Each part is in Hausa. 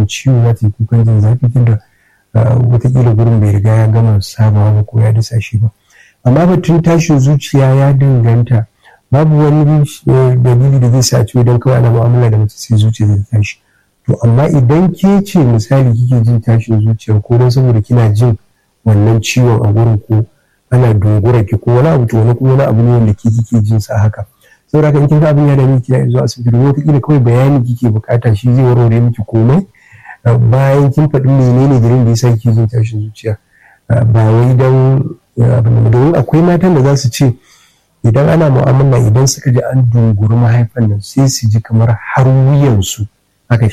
jin ciwo za ta yi kukan jin zafi tunda watakila gurin bai riga ya gama sabawa ba ko ya dasa shi ba amma batun tashin zuciya ya danganta babu wani dalili da zai sa ciwo don kawai ana mu'amala da mace sai zuciya zai tashi to amma idan ke ce misali kike jin tashin zuciya ko don saboda kina jin wannan ciwon a gurin ko ana dogora ki ko wani abu to wani kuma wani abu ne wanda ke kike jin sa haka saboda haka in kin ga abin ya dame ki zuwa asibiti wata kila kawai bayani kike bukata shi zai warware miki komai bayan kin faɗi menene dalilin da yasa kike jin tashin zuciya ba wai dan abin da domin akwai matan da za su ce idan ana mu'amala idan suka ji an dunguri mahaifan nan sai su ji kamar har wuyansu aka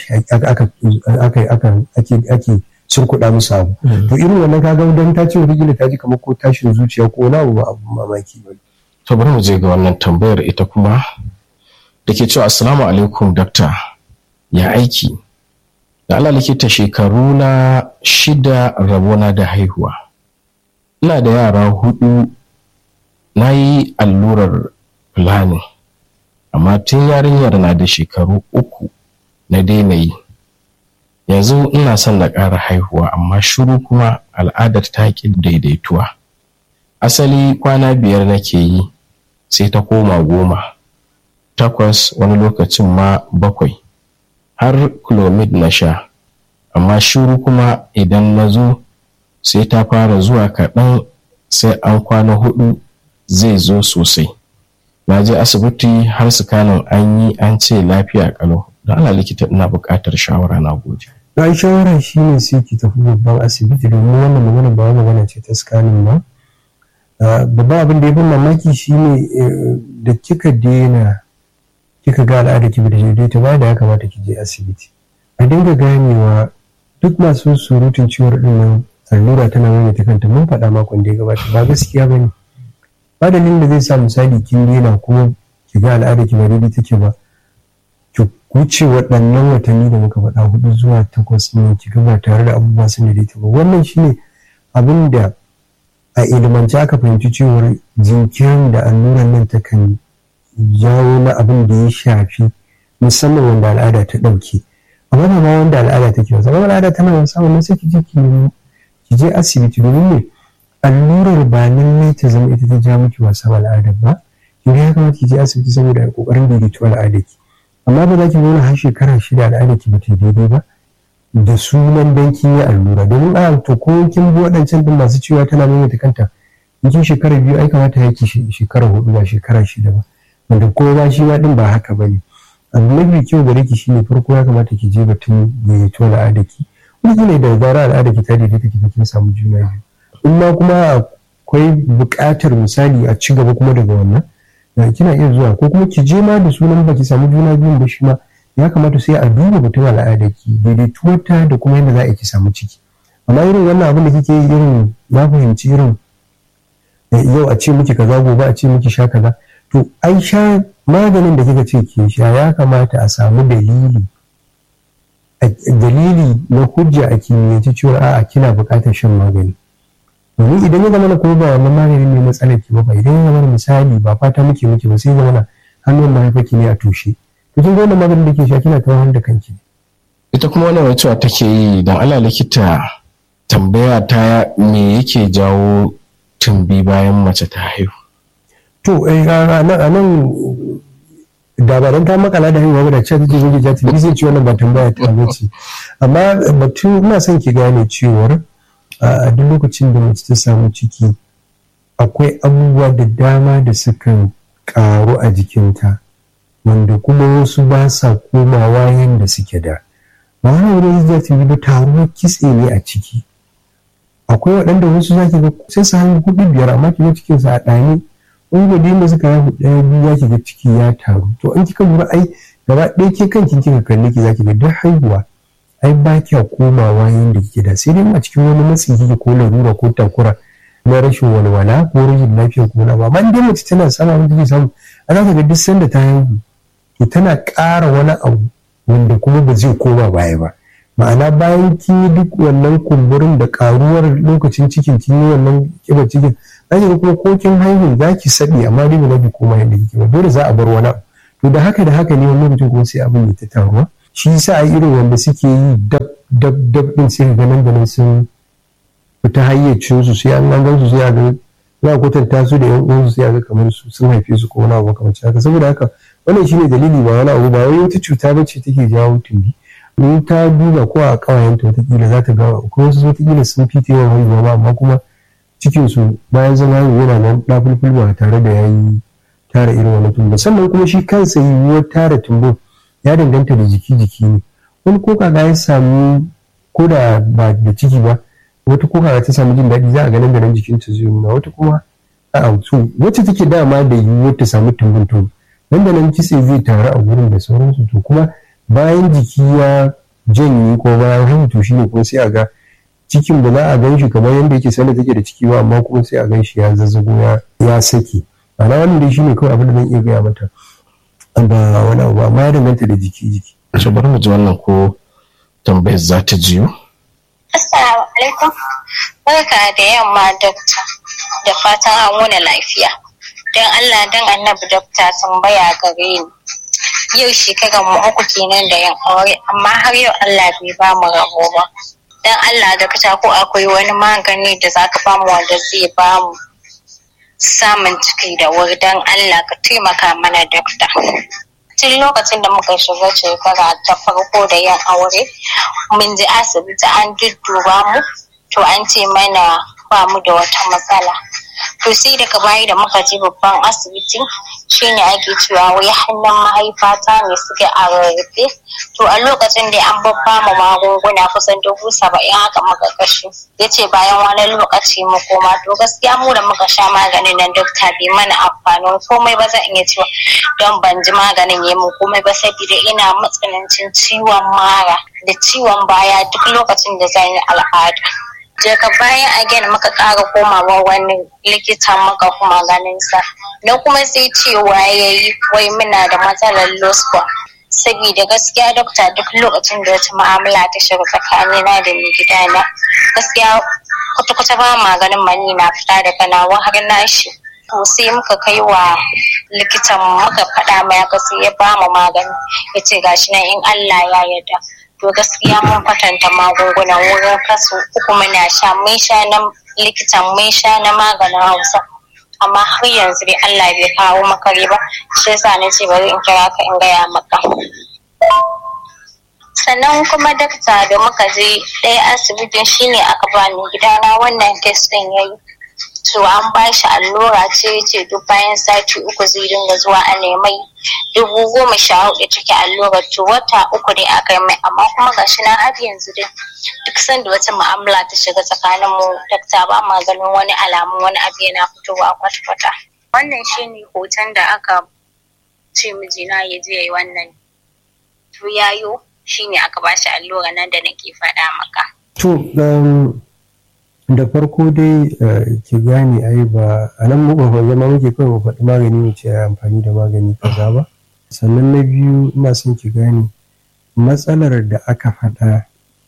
ake kuɗa musu abu to irin wannan kaga don ta ce wata ta ji kamar ko tashin zuciya ko wani abu ba abu mamaki ba to bari mu je ga wannan tambayar ita kuma da ke cewa assalamu alaikum dakta ya aiki da Allah likita shekaru na shida rabona da haihuwa ina da yara hudu na yi allurar fulani amma tun yarinyar na da shekaru uku na daina yi yanzu ina son na ƙara haihuwa amma shiru kuma al'adar ta ƙi daidaituwa asali kwana biyar nake yi sai ta koma goma takwas wani lokacin ma bakwai har clomid na sha amma shiru kuma idan na zo sai ta fara zuwa kaɗan sai an kwana hudu zai zo sosai na je asibiti har sukanin an yi an ce lafiya kalau da ana likita ina buƙatar shawara na gode na shawara shi ne sai ki tafi babban asibiti domin wannan magana ba magana ce ta scanning ba babban abin da ya fi mamaki shi ne da kika daina kika ga al'ada ki da daidaita ba da ya kamata ki je asibiti a dinga ganewa duk masu surutun ciwon din nan allura tana maimaita kanta mun faɗa makon da ya gabata ba gaskiya ba ne ba dalilin da zai sa misali kin daina kuma ki ga al'ada ki ba daidai take ba ki wuce waɗannan watanni da muka faɗa hudu zuwa takwas ne ki ga ba tare da abubuwa sun daidaita ba wannan shine abin da a ilimance aka fahimci cewar jinkirin da alluran nan takan jawo na abin da ya shafi musamman wanda al'ada ta ɗauke amma ba ma wanda al'ada take wasa ba al'ada tana wasa wannan sai ki je ki ki je asibiti domin ne allurar ba lallai ta zama ita ta ja miki wasa al'adar ba kin ga ya kamata ki je asibiti saboda kokarin daidaito al'adar ki amma ba za ki zauna har shekara shida al'adar ki ba ta daidai ba da sunan dan kin yi allura domin a to ko kin bi waɗancan din masu cewa tana maimaita kanta in kin shekara biyu ai kamata ya ki shekara hudu ba shekara shida ba wanda ko ba shi ma din ba haka bane abu mafi kyau gare ki shine farko ya kamata ki je batun daidaito al'adar ki wani ne da zara al'adar ki ta daidaita ki kin samu juna biyu in ma kuma akwai buƙatar misali a ci gaba kuma daga wannan kina iya zuwa ko kuma ki je ma da sunan baki samu juna biyun ba shi ma ya kamata sai a duba batun al'adar ki daidaituwarta da kuma yadda za a ki samu ciki amma irin wannan abin da kike irin na fahimci irin yau a ce miki kaza gobe a ce miki sha kaza to ai sha maganin da kika ce ke sha ya kamata a samu dalili dalili na hujja a kimiyyance cewa a'a kina buƙatar shan magani domin idan ya zama na kuma ba wannan magani ne matsalar ki ba idan ya zama misali ba fata muke muke ba sai zama na hannun mahaifaki ne a tushe to kin ga wannan maganin da ke sha kina tawar da kanki ita kuma wannan wacewa take yi don ala likita tambaya ta me yake jawo tumbi bayan mace ta haihu to a nan da ba don ta makala da haihuwa da ce take zai ja tumbi zai ci wannan ba tambaya ta bace amma batun ina son ki gane cewar a duk lokacin da mace ta samu ciki akwai abubuwa da dama da sukan karu a jikinta wanda kuma wasu ba sa komawa yadda suke da ba wani wurin zai ta ba taruwar kitse ne a ciki akwai waɗanda wasu zaki ga sai su hannu hudu biyar amma ki ga cikin sa a ɗani wani gwadi da suka haihu ɗaya biyu zaki ga ciki ya taru to an kika lura ai gaba ɗaya ke kanki kika kalli ki zaki ga duk haihuwa ai ba kya komawa yadda kike da sai dai a cikin wani matsi kike ko larura ko takura na rashin walwala ko rashin lafiya ko na ba amma dai mace tana sama wanda take samu a za ka ga duk sanda ta haihu to tana ƙara wani abu wanda kuma ba zai koma baya ba ma'ana bayan kin yi duk wannan kumburin da karuwar lokacin cikin kin yi wannan kiba cikin za ki ga kuma ko kin haihu za ki saɗi amma dai ba za ki koma yadda kike ba dole za a bar wani abu to da haka da haka ne wani lokacin kuma sai abin ya ta taruwa shi yasa a irin wanda suke yi dab dab dab din sai ga nan da nan sun fita hayyacin su sai an gan su sai a ga za a kwatanta su da yan uwansu sai a ga kamar su sun haife su ko wani abu kamar haka saboda haka wannan shine dalili ba wani abu ba wai wata cuta ba ce take jawo tumbi in ta duba ko a kawayenta watakila za ta ga ko wasu watakila sun fi ta yawan haihuwa ba amma kuma cikin su bayan zama yana nan ɗafulful ba tare da yayi tara irin wani tumbo sannan kuma shi kansa yiwuwar tara tumbo ya danganta da jiki jiki ne wani ko kaga ya samu ko da ba da ciki ba wata ko kaga ta samu jin daɗi za a ganin da nan jikinta zai nuna wata kuma a'a so wacce take dama da yiwuwar ta samu tumbin tumbo nan da nan kitse zai taru a gurin da sauransu to kuma bayan jiki ya janye ko bayan haihu to shine kuma sai a ga cikin da za a gan shi kamar yadda yake sanda take da ciki ba amma kuma sai a gan shi ya zazzago ya saki ana wannan dai shine kawai abin da zan iya gaya mata ba wani abu amma ya danganta da jiki jiki so bari mu ji wannan ko tambayar za ta jiyo assalamu alaikum barka da yamma dokta da fatan an wuni lafiya don allah don annabi dokta tambaya gare ni yau shekarar mu uku kenan da yin aure amma har yau allah bai ba mu rabo ba don allah dokta ko akwai wani magani da zaka ba mu wanda zai ba mu samun ciki da wuri don Allah ka taimaka mana dokta. Tun lokacin da muka shiga shekara ta farko da yin aure, mun je asibiti an dudduba mu, to an ce mana ba mu da wata matsala. To sai daga baya da muka je babban asibiti shine ake cewa wai hannun mahaifata ne suke a rarrafe. To a lokacin da an babba mu magunguna kusan dubu saba'in haka muka kashe. Ya ce bayan wani lokaci mu koma to gaskiya mu da muka sha maganin nan dokta bai mana amfanin komai ba zan iya cewa don ban ji maganin ya mu komai ba saboda ina matsanancin ciwon mara da ciwon baya duk lokacin da zan yi al'ada. daga bayan again muka ƙara komawa wani likitan muka kuma ganin sa na kuma sai cewa ya yi wai muna da matsalar lospa saboda gaskiya dokta duk lokacin da wata mu'amala ta shiga tsakanina da mai gidana gaskiya kwata-kwata ba maganin mani na fita daga nawa har nashi to sai muka kai wa likitan muka faɗa mai haka sai ya ba mu magani ya ce gashi nan in Allah ya yarda to gaskiya mun kwatanta magungunan wurin kasu uku muna sha mun sha na likitan mun sha na maganin hausa amma har yanzu dai Allah bai kawo makare ba shi yasa na ce bari in kira ka in gaya maka sannan kuma dakta da muka je ɗaya asibitin shine aka bani gidana wannan test ɗin yayi to an ba shi allura ce ce duk bayan sati uku zai dinga zuwa a nemai dubu goma sha hudu take allurar to wata uku dai aka yi mai amma kuma gashi na har yanzu dai duk sanda wata mu'amala ta shiga tsakanin mu dakta ba ma ganin wani alamun wani abu yana fitowa kwata-kwata wannan shine hoton da aka ce mijina ya je ya yi wannan to yayo shine aka ba shi allura nan da nake faɗa maka to da farko dai ki gane ai ba a nan muka zama muke kawai mu faɗi magani mu ce amfani da magani kaza ba sannan na biyu ina son ki gane matsalar da aka faɗa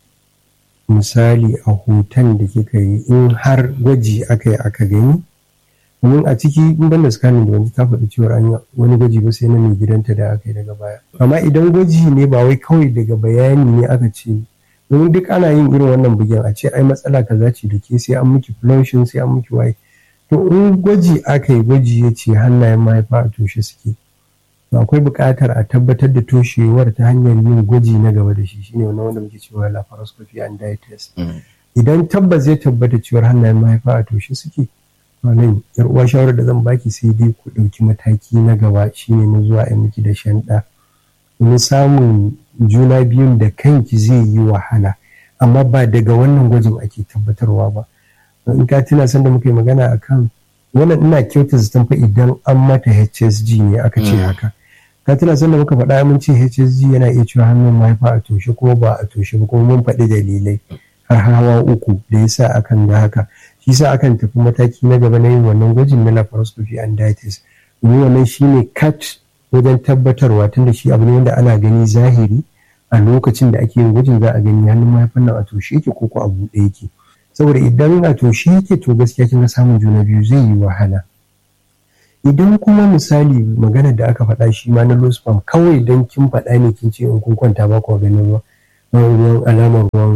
misali a hoton da kika yi in har gwaji aka yi aka gani domin a ciki in banda scanning da wani ta faɗi cewa an yi wani gwaji ba sai na mai gidanta da aka yi daga baya amma idan gwaji ne ba wai kawai daga bayani ne aka ce domin duk ana yin irin wannan bugen a ce ai matsala kaza ce da ke sai an miki flushing sai an miki waye to in gwaji aka yi gwaji ya ce hannayen mahaifa a toshe suke to akwai buƙatar a tabbatar da toshewar ta hanyar yin gwaji na gaba da shi shine wannan wanda muke cewa laparoscopy and dye test idan tabbas ya tabbata cewar hannayen mahaifa a toshe suke nan yar uwa shawarar da zan baki sai dai ku ɗauki mataki na gaba shine na zuwa a miki da shan ɗa domin samun juna biyun da kanki zai yi wahala amma ba daga wannan gwajin ake tabbatarwa ba in ka tuna sanda muka yi magana akan wannan ina kyauta zaton fa idan an mata HSG ne aka ce haka ka tuna sanda muka faɗa mun ce HSG yana iya cewa hannun mahaifa a toshe ko ba a toshe ba kuma mun faɗi dalilai har hawa uku da yasa akan ga haka shi sa akan tafi mataki na gaba na yin wannan gwajin na laparoscopy and diabetes domin wannan shine cut wajen tabbatarwa tunda shi abu ne wanda ana gani zahiri a lokacin da ake yin gwajin za a gani hannun mahaifan nan a toshe yake ko ko a buɗe yake saboda idan a toshe yake to gaskiya kin ga samun juna biyu zai yi wahala idan kuma misali magana da aka faɗa shi ma na low sperm kawai don kin faɗa ne kin ce in kun kwanta ba ku ganin ruwa ruwan alamar ruwan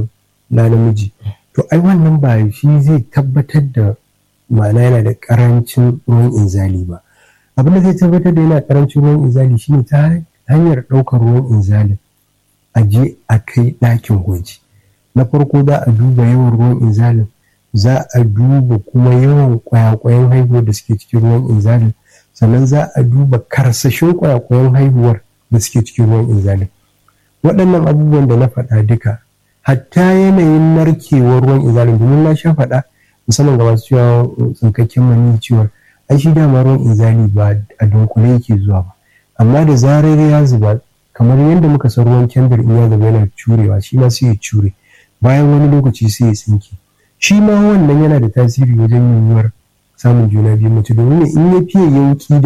na namiji to ai wannan ba shi zai tabbatar da ma'ana yana da karancin ruwan inzali ba abin da zai tabbatar da yana karancin ruwan inzali shine ta hanyar ɗaukar ruwan inzali a je a kai ɗakin gwaji na farko za a duba yawan ruwan inzalin za a duba kuma yawan kwayakwayan haihuwar da suke cikin ruwan inzalin sannan za a duba karsashin kwayakwayan haihuwar da suke cikin ruwan inzalin waɗannan abubuwan da na faɗa duka hatta yanayin narkewar ruwan inzalin domin na sha faɗa musamman ga masu cewa tsinkakken mani cewa ai shi dama ruwan inzali ba a dunkule yake zuwa ba amma da zarar ya zuba kamar yadda muka san ruwan kendir in ya zuba yana curewa shi ma sai ya cure bayan wani lokaci sai ya tsinke shi ma wannan yana da tasiri wajen yiwuwar samun juna biyu mace domin in ya fiye yanki da